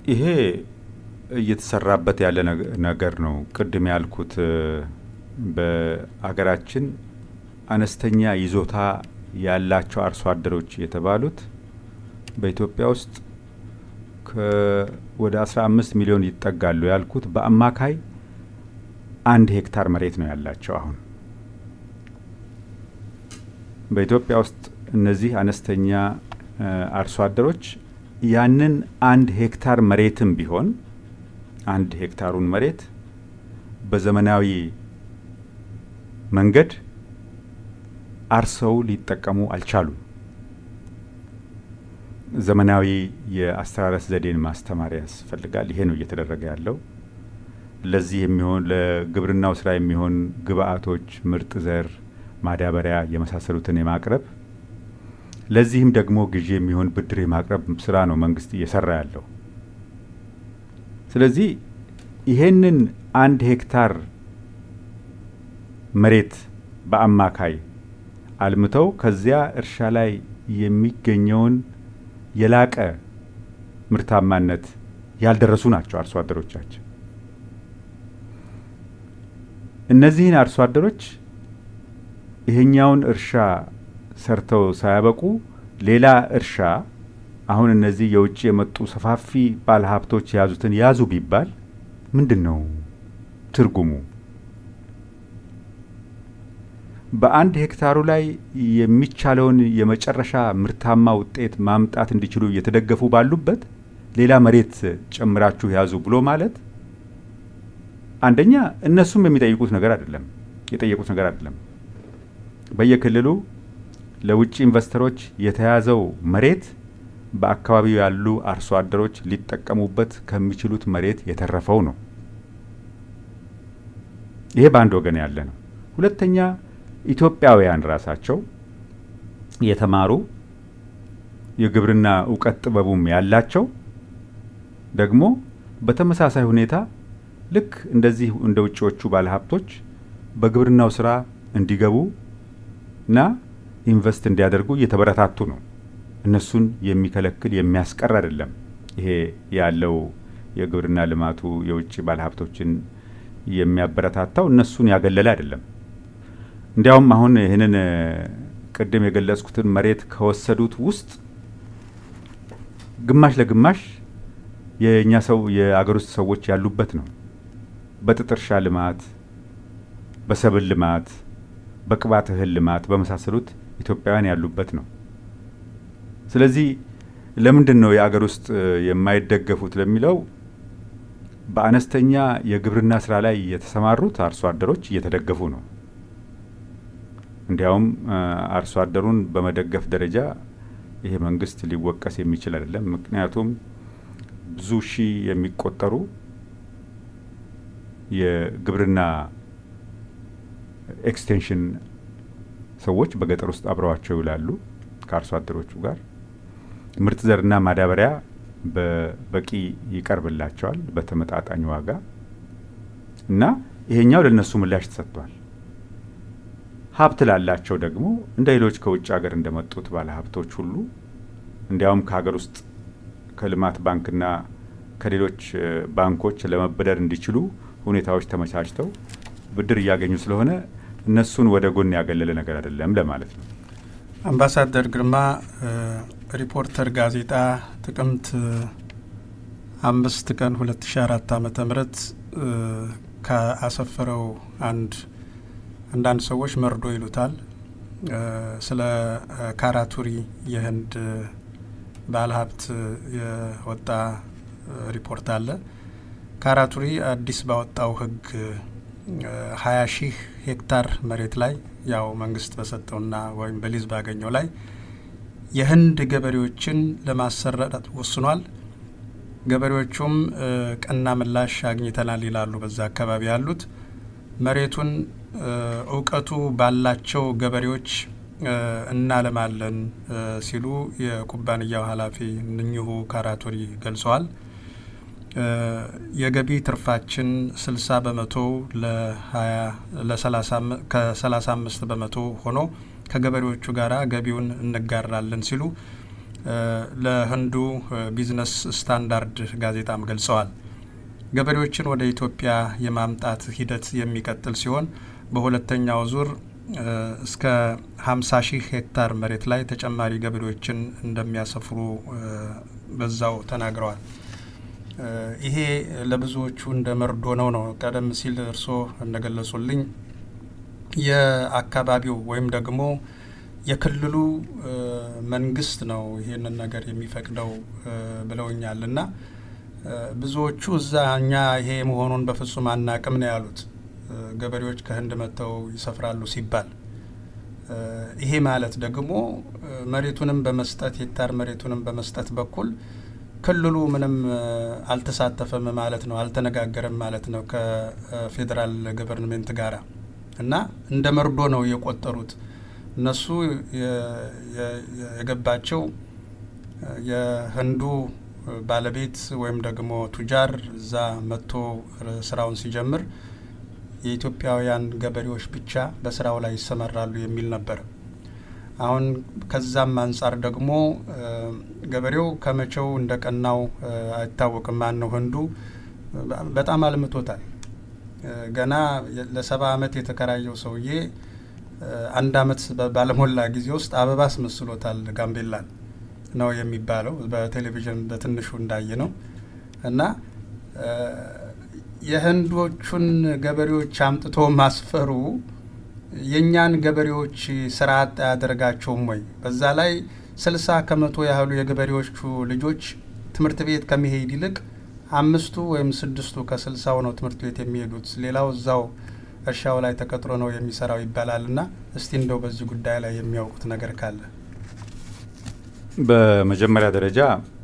ይሄ እየተሰራበት ያለ ነገር ነው። ቅድም ያልኩት በአገራችን አነስተኛ ይዞታ ያላቸው አርሶ አደሮች የተባሉት በኢትዮጵያ ውስጥ ወደ 15 ሚሊዮን ይጠጋሉ ያልኩት በአማካይ አንድ ሄክታር መሬት ነው ያላቸው። አሁን በኢትዮጵያ ውስጥ እነዚህ አነስተኛ አርሶ አደሮች ያንን አንድ ሄክታር መሬትም ቢሆን አንድ ሄክታሩን መሬት በዘመናዊ መንገድ አርሰው ሊጠቀሙ አልቻሉም። ዘመናዊ የአስተራረስ ዘዴን ማስተማር ያስፈልጋል። ይሄ ነው እየተደረገ ያለው። ለዚህ የሚሆን ለግብርናው ስራ የሚሆን ግብአቶች፣ ምርጥ ዘር፣ ማዳበሪያ የመሳሰሉትን የማቅረብ ለዚህም ደግሞ ግዢ የሚሆን ብድር የማቅረብ ስራ ነው መንግስት እየሰራ ያለው። ስለዚህ ይሄንን አንድ ሄክታር መሬት በአማካይ አልምተው ከዚያ እርሻ ላይ የሚገኘውን የላቀ ምርታማነት ያልደረሱ ናቸው አርሶ አደሮቻችን። እነዚህን አርሶ አደሮች ይሄኛውን እርሻ ሰርተው ሳያበቁ ሌላ እርሻ አሁን እነዚህ የውጭ የመጡ ሰፋፊ ባለ ሀብቶች የያዙትን ያዙ ቢባል ምንድን ነው ትርጉሙ? በአንድ ሄክታሩ ላይ የሚቻለውን የመጨረሻ ምርታማ ውጤት ማምጣት እንዲችሉ እየተደገፉ ባሉበት ሌላ መሬት ጨምራችሁ ያዙ ብሎ ማለት አንደኛ እነሱም የሚጠይቁት ነገር አይደለም፣ የጠየቁት ነገር አይደለም። በየክልሉ ለውጭ ኢንቨስተሮች የተያዘው መሬት በአካባቢው ያሉ አርሶ አደሮች ሊጠቀሙበት ከሚችሉት መሬት የተረፈው ነው። ይሄ በአንድ ወገን ያለ ነው። ሁለተኛ ኢትዮጵያውያን ራሳቸው የተማሩ የግብርና እውቀት ጥበቡም ያላቸው ደግሞ በተመሳሳይ ሁኔታ ልክ እንደዚህ እንደ ውጭዎቹ ባለሀብቶች በግብርናው ስራ እንዲገቡ እና ኢንቨስት እንዲያደርጉ እየተበረታቱ ነው። እነሱን የሚከለክል የሚያስቀር አይደለም። ይሄ ያለው የግብርና ልማቱ የውጭ ባለሀብቶችን የሚያበረታታው እነሱን ያገለለ አይደለም። እንዲያውም አሁን ይህንን ቅድም የገለጽኩትን መሬት ከወሰዱት ውስጥ ግማሽ ለግማሽ የእኛ ሰው የአገር ውስጥ ሰዎች ያሉበት ነው። በጥጥ እርሻ ልማት፣ በሰብል ልማት፣ በቅባት እህል ልማት በመሳሰሉት ኢትዮጵያውያን ያሉበት ነው። ስለዚህ ለምንድን ነው የአገር ውስጥ የማይደገፉት ለሚለው በአነስተኛ የግብርና ስራ ላይ የተሰማሩት አርሶ አደሮች እየተደገፉ ነው። እንዲያውም አርሶ አደሩን በመደገፍ ደረጃ ይሄ መንግስት ሊወቀስ የሚችል አይደለም። ምክንያቱም ብዙ ሺህ የሚቆጠሩ የግብርና ኤክስቴንሽን ሰዎች በገጠር ውስጥ አብረዋቸው ይውላሉ ከአርሶ አደሮቹ ጋር ምርጥ ዘርና ማዳበሪያ በበቂ ይቀርብላቸዋል በተመጣጣኝ ዋጋ እና ይሄኛው ለእነሱ ምላሽ ተሰጥቷል። ሀብት ላላቸው ደግሞ እንደ ሌሎች ከውጭ ሀገር እንደመጡት ባለ ሀብቶች ሁሉ እንዲያውም ከሀገር ውስጥ ከልማት ባንክና ከሌሎች ባንኮች ለመበደር እንዲችሉ ሁኔታዎች ተመቻችተው ብድር እያገኙ ስለሆነ እነሱን ወደ ጎን ያገለለ ነገር አይደለም ለማለት ነው። አምባሳደር ግርማ ሪፖርተር ጋዜጣ ጥቅምት አምስት ቀን ሁለት ሺ አራት ዓመተ ምህረት ካሰፈረው አንድ አንዳንድ ሰዎች መርዶ ይሉታል ስለ ካራቱሪ የህንድ ባለሀብት የወጣ ሪፖርት አለ። ካራቱሪ አዲስ ባወጣው ህግ ሀያ ሺህ ሄክታር መሬት ላይ ያው መንግስት በሰጠውና ወይም በሊዝ ባገኘው ላይ የህንድ ገበሬዎችን ለማሰራት ወስኗል። ገበሬዎቹም ቀና ምላሽ አግኝተናል ይላሉ። በዛ አካባቢ ያሉት መሬቱን እውቀቱ ባላቸው ገበሬዎች እናለማለን ሲሉ የኩባንያው ኃላፊ እኚሁ ካራቱሪ ገልጸዋል። የገቢ ትርፋችን ስልሳ በመቶ ከሰላሳ አምስት በመቶ ሆኖ ከገበሬዎቹ ጋር ገቢውን እንጋራለን ሲሉ ለህንዱ ቢዝነስ ስታንዳርድ ጋዜጣም ገልጸዋል። ገበሬዎችን ወደ ኢትዮጵያ የማምጣት ሂደት የሚቀጥል ሲሆን በሁለተኛው ዙር እስከ 50 ሺህ ሄክታር መሬት ላይ ተጨማሪ ገበሬዎችን እንደሚያሰፍሩ በዛው ተናግረዋል። ይሄ ለብዙዎቹ እንደ መርዶ ነው ነው ቀደም ሲል እርስዎ እንደገለጹልኝ የአካባቢው ወይም ደግሞ የክልሉ መንግስት ነው ይሄንን ነገር የሚፈቅደው ብለውኛል እና ብዙዎቹ እዛ እኛ ይሄ መሆኑን በፍጹም አናቅም ነው ያሉት። ገበሬዎች ከህንድ መጥተው ይሰፍራሉ ሲባል ይሄ ማለት ደግሞ መሬቱንም በመስጠት ሄክታር መሬቱንም በመስጠት በኩል ክልሉ ምንም አልተሳተፈም ማለት ነው፣ አልተነጋገረም ማለት ነው ከፌዴራል ገቨርንሜንት ጋራ እና እንደ መርዶ ነው የቆጠሩት። እነሱ የገባቸው የህንዱ ባለቤት ወይም ደግሞ ቱጃር እዛ መጥቶ ስራውን ሲጀምር የኢትዮጵያውያን ገበሬዎች ብቻ በስራው ላይ ይሰማራሉ የሚል ነበር። አሁን ከዛም አንጻር ደግሞ ገበሬው ከመቼው እንደ ቀናው አይታወቅም። ማን ነው ህንዱ በጣም አልምቶታል። ገና ለሰባ አመት የተከራየው ሰውዬ አንድ አመት ባለሞላ ጊዜ ውስጥ አበባ አስመስሎታል ጋምቤላን ነው የሚባለው በቴሌቪዥን በትንሹ እንዳየ ነው እና የህንዶቹን ገበሬዎች አምጥቶ ማስፈሩ የእኛን ገበሬዎች ስራ አጥ አያደርጋቸውም ወይ? በዛ ላይ ስልሳ ከመቶ ያህሉ የገበሬዎቹ ልጆች ትምህርት ቤት ከመሄድ ይልቅ አምስቱ ወይም ስድስቱ ከስልሳው ነው ትምህርት ቤት የሚሄዱት። ሌላው እዛው እርሻው ላይ ተቀጥሮ ነው የሚሰራው ይባላል እና እስቲ እንደው በዚህ ጉዳይ ላይ የሚያውቁት ነገር ካለ በመጀመሪያ ደረጃ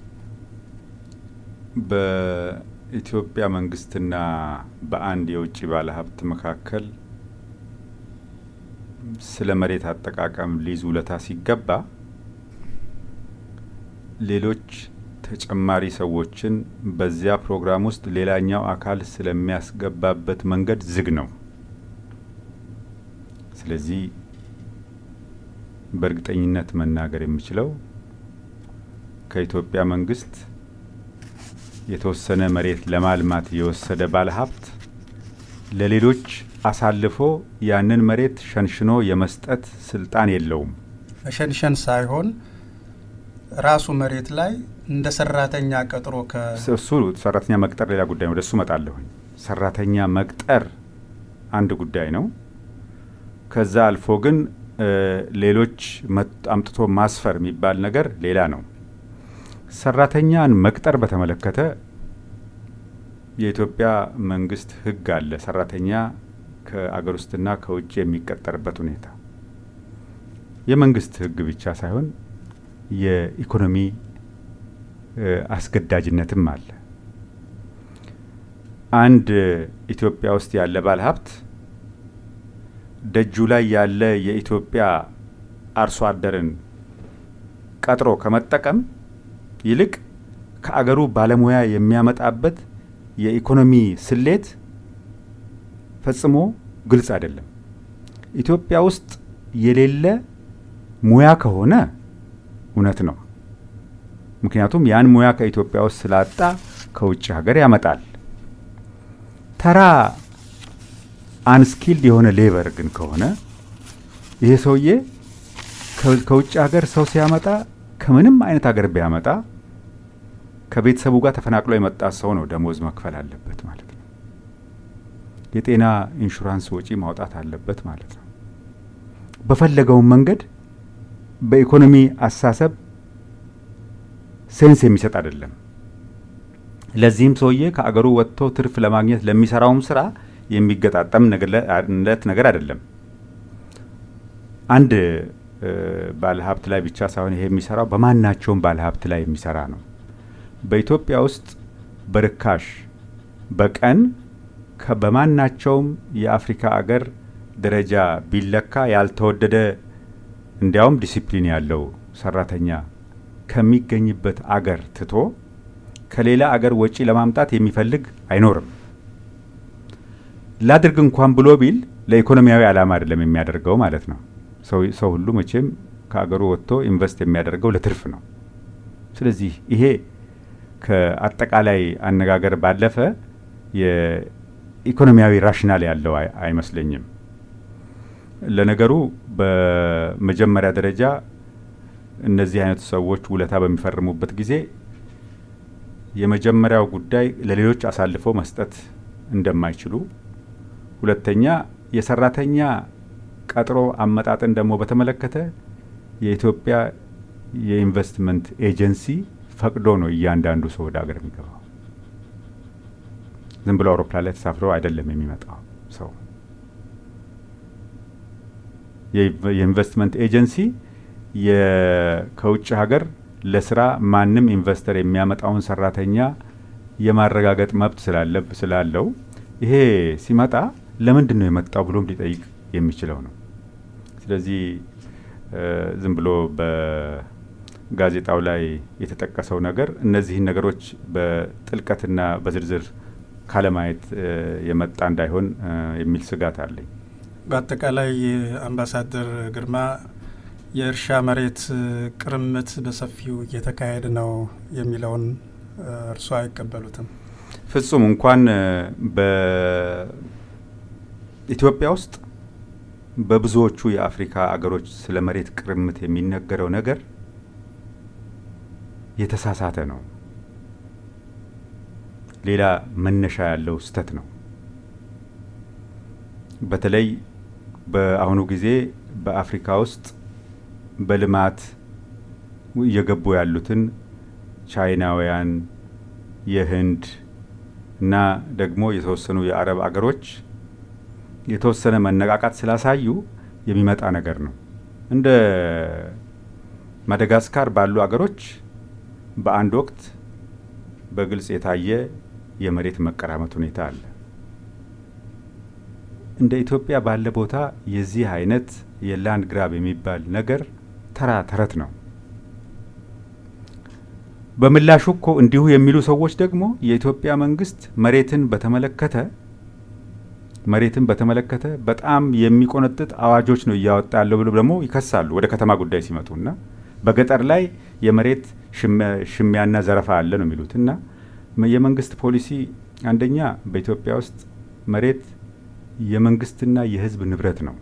በኢትዮጵያ መንግስትና በአንድ የውጭ ባለሀብት መካከል ስለ መሬት አጠቃቀም ሊዝ ውለታ ሲገባ ሌሎች ተጨማሪ ሰዎችን በዚያ ፕሮግራም ውስጥ ሌላኛው አካል ስለሚያስገባበት መንገድ ዝግ ነው። ስለዚህ በእርግጠኝነት መናገር የምችለው ከኢትዮጵያ መንግስት የተወሰነ መሬት ለማልማት የወሰደ ባለሀብት ለሌሎች አሳልፎ ያንን መሬት ሸንሽኖ የመስጠት ስልጣን የለውም። መሸንሸን ሳይሆን ራሱ መሬት ላይ እንደ ሰራተኛ ቀጥሮ እሱ ሰራተኛ መቅጠር ሌላ ጉዳይ ነው። ወደሱ እመጣለሁኝ። ሰራተኛ መቅጠር አንድ ጉዳይ ነው። ከዛ አልፎ ግን ሌሎች አምጥቶ ማስፈር የሚባል ነገር ሌላ ነው። ሰራተኛን መቅጠር በተመለከተ የኢትዮጵያ መንግስት ሕግ አለ። ሰራተኛ ከአገር ውስጥና ከውጭ የሚቀጠርበት ሁኔታ የመንግስት ሕግ ብቻ ሳይሆን የኢኮኖሚ አስገዳጅነትም አለ። አንድ ኢትዮጵያ ውስጥ ያለ ባለሀብት ደጁ ላይ ያለ የኢትዮጵያ አርሶ አደርን ቀጥሮ ከመጠቀም ይልቅ ከአገሩ ባለሙያ የሚያመጣበት የኢኮኖሚ ስሌት ፈጽሞ ግልጽ አይደለም። ኢትዮጵያ ውስጥ የሌለ ሙያ ከሆነ እውነት ነው። ምክንያቱም ያን ሙያ ከኢትዮጵያ ውስጥ ስላጣ ከውጭ ሀገር ያመጣል። ተራ አንስኪልድ የሆነ ሌበር ግን ከሆነ ይሄ ሰውዬ ከውጭ ሀገር ሰው ሲያመጣ ከምንም አይነት ሀገር ቢያመጣ ከቤተሰቡ ጋር ተፈናቅሎ የመጣ ሰው ነው ደሞዝ መክፈል አለበት ማለት ነው። የጤና ኢንሹራንስ ወጪ ማውጣት አለበት ማለት ነው። በፈለገውን መንገድ በኢኮኖሚ አስተሳሰብ ሴንስ የሚሰጥ አይደለም። ለዚህም ሰውዬ ከአገሩ ወጥቶ ትርፍ ለማግኘት ለሚሰራውም ስራ የሚገጣጠም ለት ነገር አይደለም። አንድ ባለሀብት ላይ ብቻ ሳይሆን ይሄ የሚሰራው በማናቸውም ባለሀብት ላይ የሚሰራ ነው። በኢትዮጵያ ውስጥ በርካሽ በቀን በማናቸውም የአፍሪካ አገር ደረጃ ቢለካ ያልተወደደ እንዲያውም ዲሲፕሊን ያለው ሰራተኛ ከሚገኝበት አገር ትቶ ከሌላ አገር ወጪ ለማምጣት የሚፈልግ አይኖርም። ላድርግ እንኳን ብሎ ቢል ለኢኮኖሚያዊ ዓላማ አይደለም የሚያደርገው ማለት ነው። ሰው ሁሉ መቼም ከአገሩ ወጥቶ ኢንቨስት የሚያደርገው ለትርፍ ነው። ስለዚህ ይሄ ከአጠቃላይ አነጋገር ባለፈ የኢኮኖሚያዊ ራሽናል ያለው አይመስለኝም። ለነገሩ በመጀመሪያ ደረጃ እነዚህ አይነቱ ሰዎች ውለታ በሚፈርሙበት ጊዜ የመጀመሪያው ጉዳይ ለሌሎች አሳልፎ መስጠት እንደማይችሉ፣ ሁለተኛ የሰራተኛ ቀጥሮ አመጣጥን ደግሞ በተመለከተ የኢትዮጵያ የኢንቨስትመንት ኤጀንሲ ፈቅዶ ነው እያንዳንዱ ሰው ወደ ሀገር የሚገባው። ዝም ብሎ አውሮፕላን ላይ ተሳፍሮ አይደለም የሚመጣው ሰው። የኢንቨስትመንት ኤጀንሲ ከውጭ ሀገር ለስራ ማንም ኢንቨስተር የሚያመጣውን ሰራተኛ የማረጋገጥ መብት ስላለው ይሄ ሲመጣ ለምንድን ነው የመጣው ብሎም ሊጠይቅ የሚችለው ነው። ስለዚህ ዝም ብሎ በጋዜጣው ላይ የተጠቀሰው ነገር እነዚህን ነገሮች በጥልቀትና በዝርዝር ካለማየት የመጣ እንዳይሆን የሚል ስጋት አለኝ። በአጠቃላይ አምባሳደር ግርማ የእርሻ መሬት ቅርምት በሰፊው እየተካሄደ ነው የሚለውን እርሶ አይቀበሉትም? ፍጹም እንኳን በኢትዮጵያ ውስጥ በብዙዎቹ የአፍሪካ አገሮች ስለ መሬት ቅርምት የሚነገረው ነገር የተሳሳተ ነው። ሌላ መነሻ ያለው ስህተት ነው። በተለይ በአሁኑ ጊዜ በአፍሪካ ውስጥ በልማት እየገቡ ያሉትን ቻይናውያን፣ የህንድ እና ደግሞ የተወሰኑ የአረብ አገሮች የተወሰነ መነቃቃት ስላሳዩ የሚመጣ ነገር ነው። እንደ ማደጋስካር ባሉ አገሮች በአንድ ወቅት በግልጽ የታየ የመሬት መቀራመት ሁኔታ አለ። እንደ ኢትዮጵያ ባለ ቦታ የዚህ አይነት የላንድ ግራብ የሚባል ነገር ተራ ተረት ነው። በምላሹ እኮ እንዲሁ የሚሉ ሰዎች ደግሞ የኢትዮጵያ መንግስት መሬትን በተመለከተ መሬትን በተመለከተ በጣም የሚቆነጥጥ አዋጆች ነው እያወጣ ያለው ብሎ ደግሞ ይከሳሉ። ወደ ከተማ ጉዳይ ሲመጡ እና በገጠር ላይ የመሬት ሽሚያና ዘረፋ አለ ነው የሚሉት እና የመንግስት ፖሊሲ አንደኛ በኢትዮጵያ ውስጥ መሬት የመንግስትና የሕዝብ ንብረት ነው።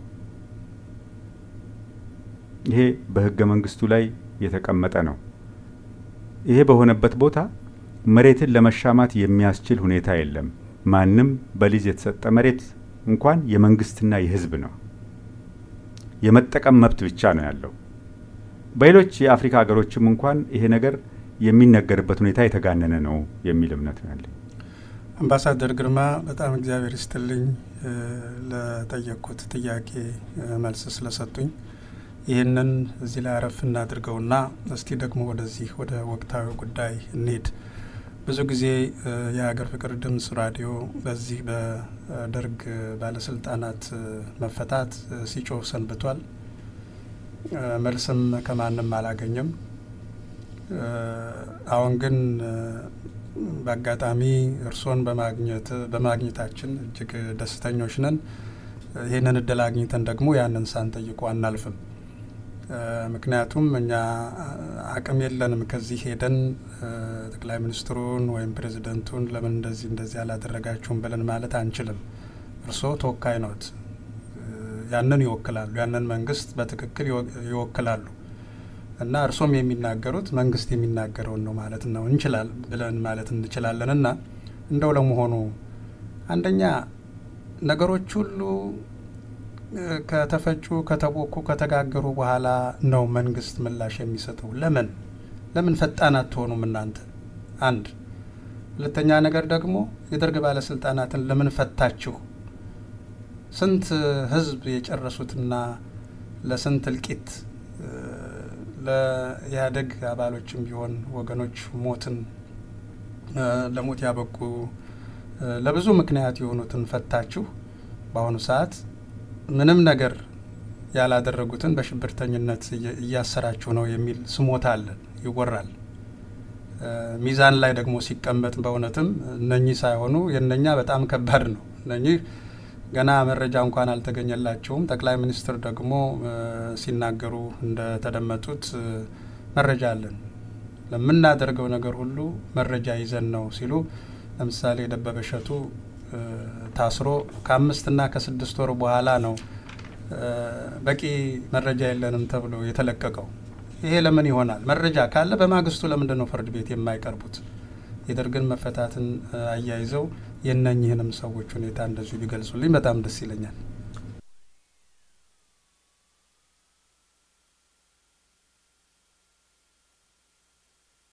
ይሄ በህገ መንግስቱ ላይ የተቀመጠ ነው። ይሄ በሆነበት ቦታ መሬትን ለመሻማት የሚያስችል ሁኔታ የለም። ማንም በሊዝ የተሰጠ መሬት እንኳን የመንግስትና የህዝብ ነው። የመጠቀም መብት ብቻ ነው ያለው። በሌሎች የአፍሪካ ሀገሮችም እንኳን ይሄ ነገር የሚነገርበት ሁኔታ የተጋነነ ነው የሚል እምነት ነው ያለኝ። አምባሳደር ግርማ በጣም እግዚአብሔር ይስጥልኝ ለጠየቅኩት ጥያቄ መልስ ስለሰጡኝ። ይህንን እዚህ ላይ አረፍ እናድርገውና እስቲ ደግሞ ወደዚህ ወደ ወቅታዊ ጉዳይ እንሄድ። ብዙ ጊዜ የሀገር ፍቅር ድምጽ ራዲዮ በዚህ በደርግ ባለስልጣናት መፈታት ሲጮህ ሰንብቷል። መልስም ከማንም አላገኘም። አሁን ግን በአጋጣሚ እርስዎን በማግኘታችን እጅግ ደስተኞች ነን። ይህንን እድል አግኝተን ደግሞ ያንን ሳንጠይቁ አናልፍም። ምክንያቱም እኛ አቅም የለንም ከዚህ ሄደን ጠቅላይ ሚኒስትሩን ወይም ፕሬዚደንቱን ለምን እንደዚህ እንደዚህ አላደረጋችሁም ብለን ማለት አንችልም። እርስዎ ተወካይ ነዎት፣ ያንን ይወክላሉ፣ ያንን መንግስት በትክክል ይወክላሉ እና እርሶም የሚናገሩት መንግስት የሚናገረውን ነው ማለት ነው እንችላል ብለን ማለት እንችላለን። እና እንደው ለመሆኑ አንደኛ ነገሮች ሁሉ ከተፈጩ ከተቦኩ ከተጋገሩ በኋላ ነው መንግስት ምላሽ የሚሰጠው። ለምን ለምን ፈጣን አትሆኑም እናንተ? አንድ ሁለተኛ ነገር ደግሞ የደርግ ባለስልጣናትን ለምን ፈታችሁ? ስንት ህዝብ የጨረሱትና ለስንት እልቂት ለኢህአዴግ አባሎችም ቢሆን ወገኖች ሞትን ለሞት ያበቁ ለብዙ ምክንያት የሆኑትን ፈታችሁ በአሁኑ ሰዓት ምንም ነገር ያላደረጉትን በሽብርተኝነት እያሰራችሁ ነው የሚል ስሞታ አለን፣ ይወራል። ሚዛን ላይ ደግሞ ሲቀመጥ በእውነትም እነኚህ ሳይሆኑ የእነኛ በጣም ከባድ ነው። እነኚህ ገና መረጃ እንኳን አልተገኘላቸውም። ጠቅላይ ሚኒስትር ደግሞ ሲናገሩ እንደተደመጡት መረጃ አለን። ለምናደርገው ነገር ሁሉ መረጃ ይዘን ነው ሲሉ ለምሳሌ ደበበ እሸቱ ታስሮ ከአምስትና ከስድስት ወር በኋላ ነው በቂ መረጃ የለንም ተብሎ የተለቀቀው። ይሄ ለምን ይሆናል? መረጃ ካለ በማግስቱ ለምንድን ነው ፍርድ ቤት የማይቀርቡት? የደርግን መፈታትን አያይዘው የእነኝህንም ሰዎች ሁኔታ እንደዚሁ ቢገልጹልኝ በጣም ደስ ይለኛል።